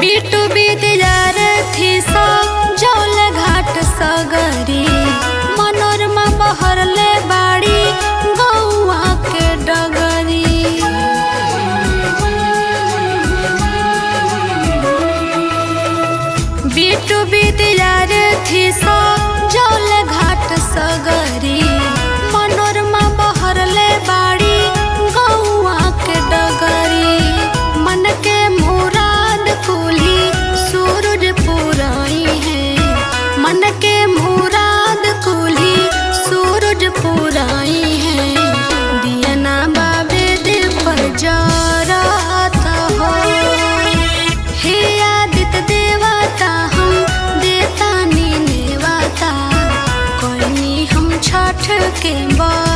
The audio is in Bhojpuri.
बीटू बीतजार थी सो जौल घाट सगरी मनोरमा बहरले बाड़ी गौआ के डगरी बीटू बीतजार थी सो जौल घाट सगरी मनोरमा बहरले बाड़ी गौआ के डगरी मन के मुराद कुली सूरज पुराई है मन के मुराद कुली सूरज पुराई है दियना बाबे दे पर जराता हो हे आदित्य देवता हम देता नी नेवता कोई हम छठ के बा